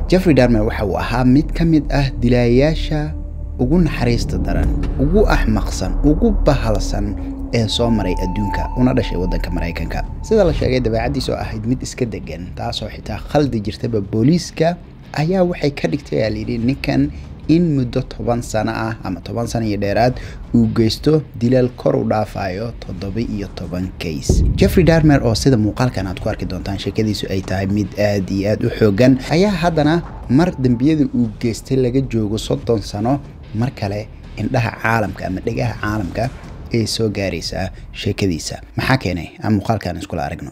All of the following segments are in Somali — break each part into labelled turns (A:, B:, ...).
A: jeffrey darmer waxa uu ahaa mid ka mid ah dilaayaasha ugu naxariista daran ugu axmaqsan ugu bahalsan ee soo maray adduunka una dhashay waddanka maraykanka sida la sheegay dabeecaddiis oo ahayd mid iska degan taasoo xitaa khaldi jirtaba booliiska ayaa waxay ka dhigtay aa layidhi ninkan in muddo toban sano ah ama toban sano iyo dheeraad uu geysto dilaal kor u dhaafayo toddoba iyo toban kays jeffrey darmer oo sida muuqaalkan aad ku arki doontaan sheekadiisu ay tahay mid aad iyo aad u xoogan ayaa haddana mar dembiyada uu geystay laga joogo soddon sano mar kale indhaha caalamka ama dhegaha caalamka ee soo gaaraysaa sheekadiisa maxaa keenay aan muuqaalkan iskula aragno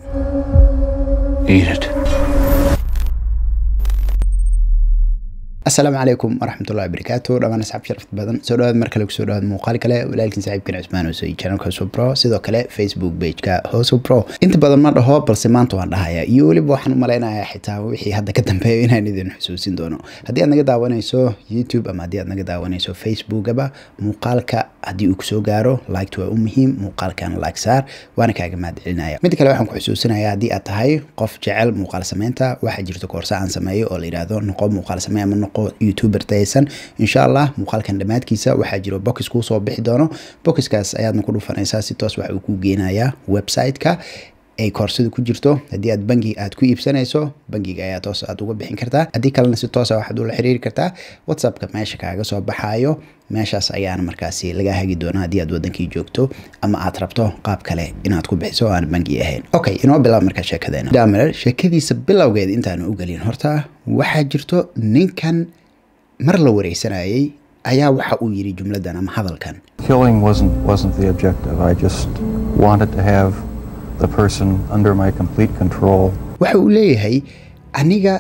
A: asalaamu calaykum waraxmatullahi wabarakaatu dhammaan asxaab sharafta badan soo dhawaad mar kale kusoo dhawaad muuqaal kale walaalkiin saaxiibkan cusmaan oo soo channelka hoso pro sidoo kale facebook pageka hoso pro inta badan ma dhaho balse maanta waan dhahaya iyo weliba waxaan u malaynayaa xitaa wixii hadda ka dambeeyo inaan idin xusuusin doono haddii aad naga daawanayso youtube ama haddii aad naga daawanayso facebookaba muuqaalka haddii uu kusoo gaaro liked waa u muhiim muuqaalkan like saar waana kaaga mahad celinaya mid kale waxaan ku xusuusinaya haddii aad tahay qof jecel muuqaal sameynta waxaa jirta koorsa aan sameeyo oo la yidhaahdo noqo muuqaal samey ama noqo youtuber taysan insha allah muuqaalkan dhammaadkiisa waxaa jiro box kuu soo bixi doono boxkaas ayaadna ku dhufanaysaa si toos waxa uu kuu geenayaa website-ka ay koorsada ku jirto haddii aad bangi aad ku iibsanayso bangiga ayaa toos aad uga bixin kartaa haddii kalena si toosa waxaad ula xiriiri kartaa whatsappka meesha kaaga soo baxaayo meeshaas ayaana markaasi laga hagi doona haddii aad wadankii joogto ama aad rabto qaab kale inaad ku bixiso oo aan bangi ahayn okay inoo bilaab markaa sheekadeena damer sheekadiisa bilowgeed intaanu u gelin horta waxaa jirto ninkan mar la wareysanayay ayaa waxa uu yidhi jumladan ama hadalkan
B: Killing wasn't wasn't the objective. I just wanted to have the person under my complete control.
A: waxa uu leeyahay aniga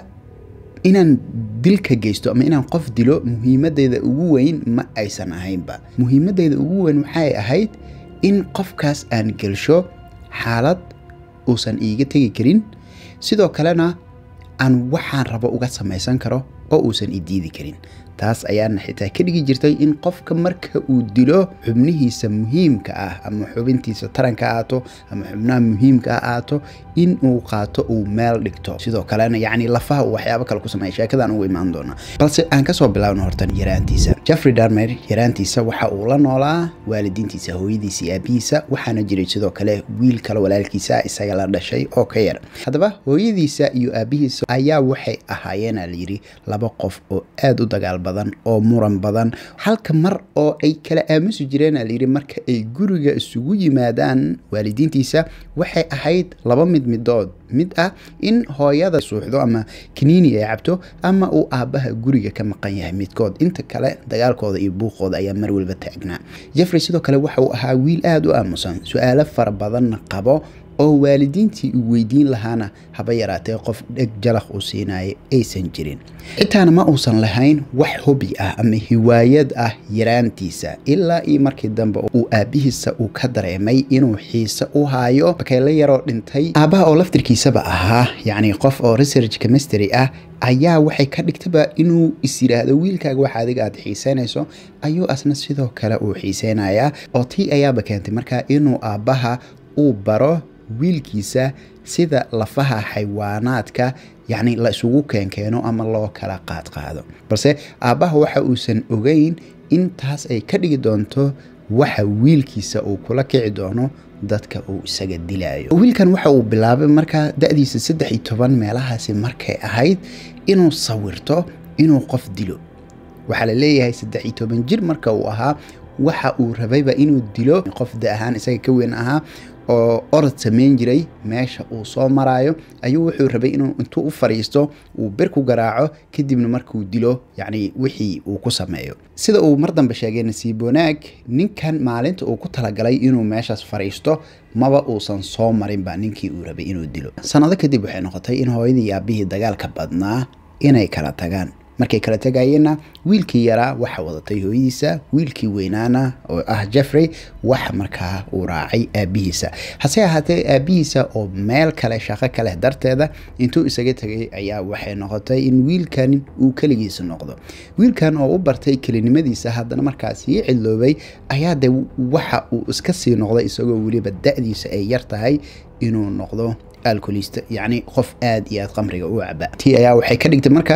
A: inaan dilka geysto ama inaan qof dilo muhiimadeyda ugu weyn ma aysan ahaynba muhiimadeyda ugu weyn waxay ahayd in qofkaas aan gelsho xaalad uusan iiga tegi karin sidoo kalena aan waxaan rabo uga samaysan karo oo uusan i diidi karin taas ayaana xitaa ka dhigi jirtay in qofka marka uu dilo xubnihiisa muhiimka ah ama xubintiisa taranka aato ama xubnaha muhiimka ah aato in uu qaato uu meel dhigto sidoo kalena yacni lafaha uu waxyaabo kale ku sameeya sheekadan ugu imaan doona balse aan kasoo bilaabno hortan yaraantiisa jeffrey darmer yaraantiisa waxa uu la noolaa waalidiintiisa hooyadiisa iyo aabihiisa waxaana jiray sidoo kale wiil kale walaalkiisa isaga la dhashay oo ka yar haddaba hooyadiisa iyo aabihiisa ayaa waxay ahaayeen aa layidhi laba qof oo aada u dagaal badan oo muran badan halka mar oo ay kala aamusi jireen aa layidhi marka ay guriga isugu yimaadaan waalidiintiisa waxay ahayd laba mid midood mid ah in hooyada suuxdo ama kaniini ay cabto ama uu aabbaha guriga ka maqan yahay midkood inta kale dagaalkooda iyo buuqooda ayaa mar waliba taagnaa jeffrey sidoo kale waxa uu ahaa wiil aada u aamusan su-aalo fara badanna qabo oo waalidiintii uu weydiin lahaana haba yaraatee qof dheg jalaq uu siinaayo aysan jirin xitaana ma uusan lahayn wax hobi ah ama hiwaayad ah yaraantiisa ilaa iyo markii dambe uu aabbihiisa uu ka dareemay inuu xiise u haayo bakayla yaroo dhintay aabbaha oo laftirkiisaba ahaa yacni qof oo research chemistry ah ayaa waxay ka dhigtaba inuu is yidhaahdo wiilkaaga waxa adiga aad xiiseynayso ayuu asna sidoo kale uu xiiseynayaa oo tii ayaaba keentay markaa inuu aabbaha uu baro wiilkiisa sida lafaha xayawaanaadka yacni la isugu keenkeeno ama loo kala qaadqaado balse aabbaha waxa uusan ogeyn in taas ay ka dhigi doonto waxa wiilkiisa uu kula kici doono dadka uu isaga dilaayo wiilkan waxa uu bilaabay markaa da-diisa saddex iyo toban meelahaasi markay ahayd inuu sawirto inuu qof dilo waxaa la leeyahay saddex iyo toban jir marka uu ahaa waxa uu rabayba inuu dilo qof da ahaan isaga ka weyn ahaa oo orod samayn jiray meesha uu soo maraayo ayuu wuxuu rabay inuu intuu u fadhiisto uu bir ku garaaco kadibna markuu dilo yacni wixii uu ku sameeyo sida uu mar dambe sheegay nasiib wanaag ninkan maalinta uu ku talagalay inuu meeshaas fadhiisto maba uusan soo marinba ninkii uu rabay inuu dilo sanado kadib waxay noqotay in hooyadii iyo aabihii dagaalka badnaa inay kala tagaan markay kala tegayeenna wiilkii yaraa waxa wadatay hooyadiisa wiilkii weynaana oo ah jeffrey waxa markaa uu raacay aabihiisa hase ahaatee aabihiisa oo meel kale shaqo kaleh darteeda intuu isaga tegay ayaa waxay noqotay in wiilkan uu keligiisa noqdo wiilkan oo u bartay kelinimadiisa haddana markaa sii cidloobay ayaa de waxa uu iska sii noqday isagoo weliba da-diisa ay yar tahay inuu noqdo alcolista yacni qof aada iyo aad qamriga u caba tii ayaa waxay ka dhigtay markaa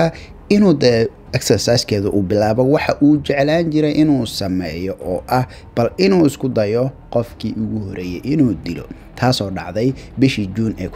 A: inuu dee exerciskeeda uu bilaabo waxa uu jeclaan jiray inuu sameeyo oo ah bal inuu isku dayo qofkii ugu horeeyey inuu dilo taasoo dhacday bishii juun ee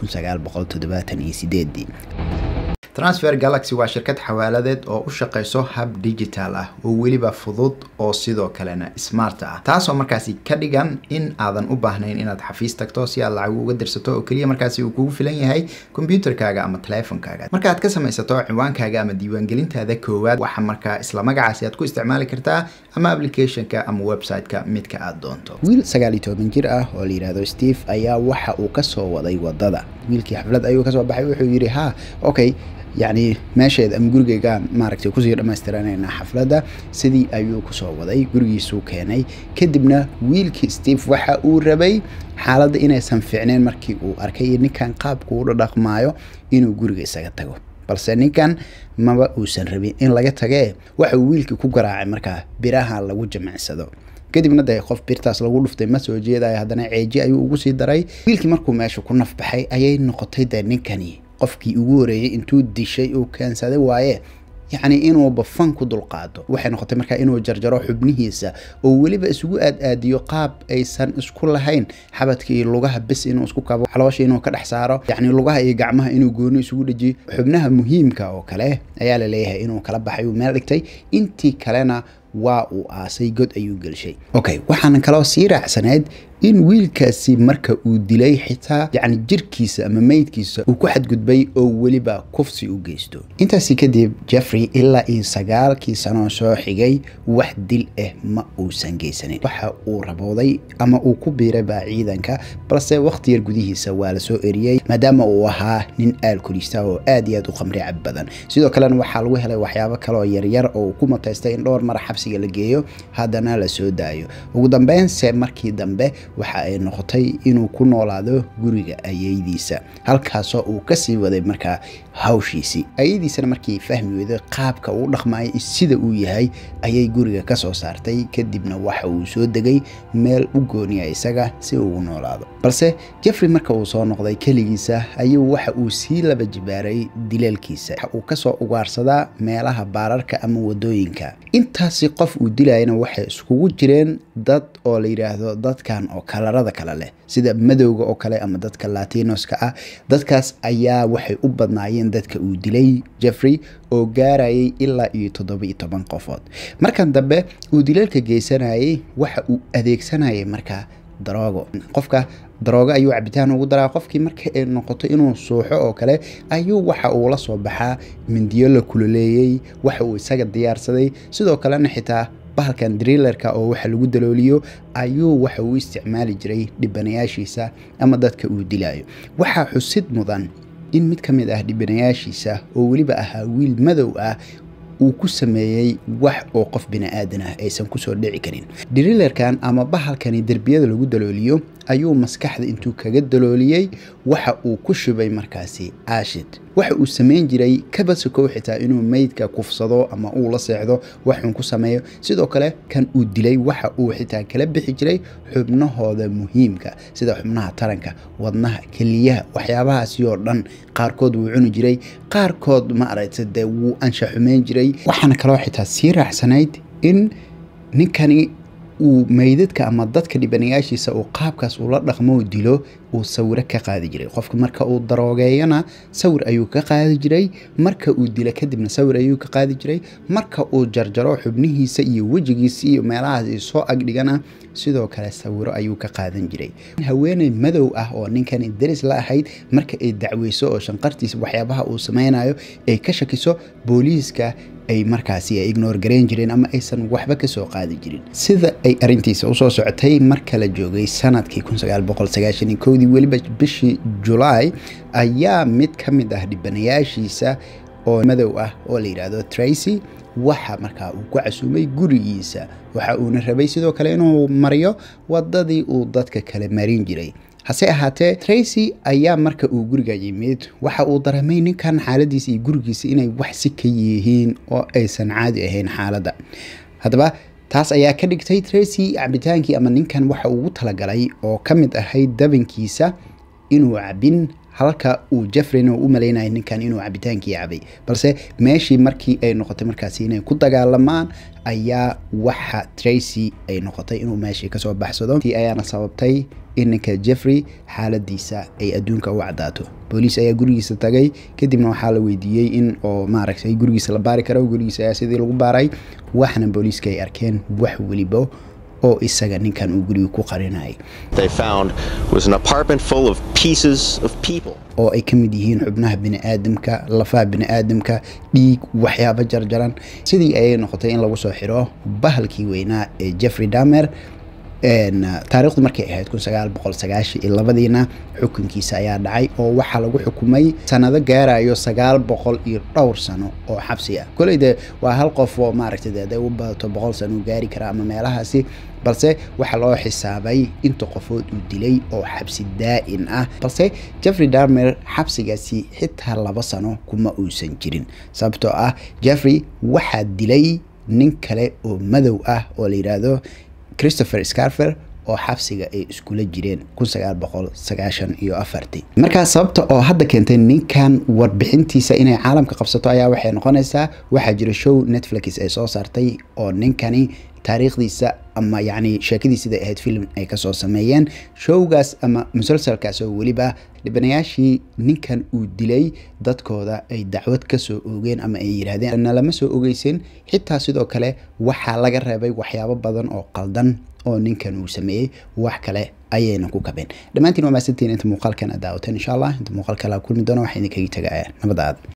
A: transfer galaxy waa shirkad xawaaladeed oo u shaqayso hab digital ah oo weliba fudud oo sidoo kalena smart ah taasoo markaasi ka dhigan in aadan u baahnayn inaad xafiis tagto si aad lacag uga dirsato oo keliya markaasi uu kugu filan yahay kombyuutarkaaga ama teleefonkaaga markaaad ka samaysato ciwaankaaga ama diiwaangelintaada koowaad waxa markaa isla magacaasi aad ku isticmaali kartaa ama applicationka ama website-ka midka aad doonto wiil sagaal iyo toban jir ah oo la yidhaahdo steve ayaa waxa uu kasoo waday wadada wiilkii xaflad ayuu kasoo baxay wuxuu yidhi ha okay yacni meesheeda ama gurigeygaan maaragtay kusii dhammaystiranayna xafladda sidii ayuu kusoo waday gurigiisuu keenay kadibna wiilkii steve waxa uu rabay xaaladda inaysan fiicneyn markii uu arkay ninkan qaabku u dhaqmaayo inuu guriga isaga tago balse ninkan maba uusan rabin in laga tagee waxa uu wiilkii ku garaacay markaa biraha lagu jimicsado kadibna dee qof birtaas lagu dhuftay ma soo jeedayo haddana ceeji ayuu ugu sii daray wiilkii markuu meesha ku nafbaxay ayay noqotay dee ninkani qofkii ugu horeeyey intuu dishay uu keensaday waaye yacni inuuba fan ku dulqaado waxay noqotay markaa inuu jarjaro xubnihiisa oo weliba isugu aad-aadiyo qaab aysan isku lahayn xabadka iyo lugaha bis inuu isku kabo caloosha inuu ka dhex saaro yacni lugaha iyo gacmaha inuu gooni isugu dhejiyo xubnaha muhiimka oo kale ayaa la leeyahay inuu kala baxay uu meel dhigtay intii kalena waa uu aasay god ayuu gelshay okay waxaana kaloo sii raacsanayd in wiilkaasi marka uu dilay xitaa yacni jirkiisa ama meydkiisa uu ku xadgudbay oo weliba kufsi u geysto intaasi kadib jeffrey ilaa iyo sagaalkii sanoo soo xigay wax dil ah ma uusan geysanin waxa uu rabooday ama uu ku biiray baa ciidanka balse wakhti yar gudihiisa waa lasoo eriyey maadaama uu ahaa nin aalkulista oo aad iyo aad u qamri cab badan sidoo kalena waxaa lagu helay waxyaabo kaleoo yaryar oo uu ku mataystay in dhowr mar xabsiga la geeyo haddana la soo daayo ugu dambeynse markii dambe waxa ay noqotay inuu ku noolaado guriga ayeydiisa halkaasoo uu kasii waday markaa hawshiisii ayadiisana markii fahmi weyday qaabka uu dhaqmayo sida uu yahay ayay guriga kasoo saartay kadibna waxa uu soo degay meel u gooniya isaga si uu u noolaado balse jeffrey marka uu soo noqday keligiisa ayuu waxa uu sii laba jibaaray dileelkiisa waxa uu kasoo ugaarsadaa meelaha baararka ama wadooyinka intaasi qof uu dilayana waxay iskugu jireen dad oo la yidhaahdo dadkan oo kalarada kale leh sida madowga oo kale ama dadka latinoska ah dadkaas ayaa waxay u badnaayeen dadka uu dilay jeffrey oo gaarayay ilaa iyo toddoba iyo toban qofood markan dambe uu dileelka geysanayay waxa uu adeegsanayay markaa daroogo qofka daroogo ayuu cabitaan ugu daraa qofkii marka ay noqoto inuu suuxo oo kale ayuu waxa uu la soo baxaa mindiyo la kululeeyey waxa uu isaga diyaarsaday sidoo kalena xitaa bahalkan driilerka oo waxa lagu dalooliyo ayuu waxa uu isticmaali jiray dhibanayaashiisa ama dadka uu dilayo waxaa xusid mudan in mid ka mid ah dhibanayaashiisa oo weliba ahaa wiil madow ah uu ku sameeyey wax oo qof bini-aadan ah aysan kusoo dhici karin driilerkan ama bahalkani derbiyada lagu dalooliyo ayuu maskaxda intuu kaga dalooliyey waxa uu ku shubay markaasi aashid waxa uu samayn jiray kabasakow xitaa inuu meydka kufsado ama uu la seexdo waxuun ku sameeyo sidoo kale kan uu dilay waxa uu xitaa kala bixi jiray xubnahooda muhiimka sida xubnaha taranka wadnaha keliyaha waxyaabahaasi oo dhan qaarkood wuu cuni jiray qaarkood ma aragta dee wuu ansha xumeyn jiray waxaana kaloo xitaa sii raacsanayd in ninkani uu meydadka ama dadka dhibanayaashiisa uu qaabkaas ula dhaqmo dilo uu sawiro ka qaadi jiray qofka marka uu daroogeeyana sawir ayuu ka qaadi jiray marka uu dilo kadibna sawir ayuu ka qaadi jiray marka uu jarjaro xubnihiisa iyo wejigiisa iyo meelahaas soo agdhigana sidoo kale sawiro ayuu ka qaadan jiray haweeney madow ah oo ninkani daris la ahayd marka ay dacweyso oo shanqartiisa waxyaabaha uu sameynayo ay ka shakiso booliiska ay markaasi ay ignore garayn jireen ama aysan waxba kasoo qaadi jirin sida ay arintiisa usoo socotay marka la joogay sanadkii dii weliba bishii julaay ayaa mid ka mid ah dhibanayaashiisa oo madow ah oo la yidhaahdo tracy waxa markaa uu ku casuumay gurigiisa waxa uuna rabay sidoo kale inuu mariyo wadadii uu dadka kale marin jiray hase ahaatee tracy ayaa marka uu guriga yimid waxa uu dareemay ninkan xaaladiisa iyo gurigiisa inay wax si ka yihiin oo aysan caadi ahayn xaaladda haddaba taas ayaa ka dhigtay tracy cabitaankii ama ninkan waxa ugu talagalay oo ka mid ahayd dabankiisa inuu cabin halka uu jeffreyna u malaynaya ninkan inuu cabitaankii cabay balse meeshii markii ay noqotay markaasi inay ku dagaalamaan ayaa waxa tracy ay noqotay inuu meeshii kasoo baxsado tii ayaana sababtay in ninka jeffrey xaaladiisa ay adduunka u cadaato booliis ayaa gurigiisa tagay kadibna waxaa la weydiiyey in oo maaragtay gurigiisa la baari karo gurigiisa ayaa sidii lagu baaray waxna booliiska ay arkeen wax weliba oo isaga ninkan uu guriga ku qarinayay
C: they found was an apartment full of pieces of people.
A: oo ay ka mid yihiin xubnaha biniaadamka lafaha biniaadamka dhiig waxyaabo jarjaran sidii ayay noqotay in lagu soo xiro bahalkii weynaa ee jeffrey damer taarikhdu markay ahayd kun sagaal boqol sagaashan iyo labadiina xukunkiisa ayaa dhacay oo waxaa lagu xukumay sanado gaarayo sagaal boqol iyo dhowr sano oo xabsi ah koley de waa hal qof oo maaragtay de haday u badato boqol sano uu gaari karaa ama meelahaasi balse waxaa loo xisaabay inta qofood uu dilay oo xabsi daa-in ah balse jeffrey darmer xabsigaasi xitaa laba sano kuma uusan jirin sababtoo ah jeffrey waxaa dilay nin kale oo madow ah oo la yidhaahdo christopher scarfer oo xabsiga ay iskula jireen kun sagaal boqol sagaashan iyo afartii markaa sababta oo hadda keentay ninkan warbixintiisa inay caalamka qabsato ayaa waxay noqonaysaa waxaa jira show netflix ay soo saartay oo ninkani taariikhdiisa ama yacni sheekadiisida ahayd film ay kasoo sameeyeen showgaas ama musalsalkaas oo weliba dhibanayaashii ninkan uu dilay dadkooda ay dacwad kasoo oogeen ama ay yidhaahdeen na lama soo ogeysin xitaa sidoo kale waxaa laga reebay waxyaabo badan oo qaldan oo ninkan uu sameeyey wax kale ayayna ku kabeen dhammaantiin waa maasantiin inta muuqaalkan aad daawateen insha allah inta muuqaalka la kulmi doona waxaa idinkaga tagaaya nabad aad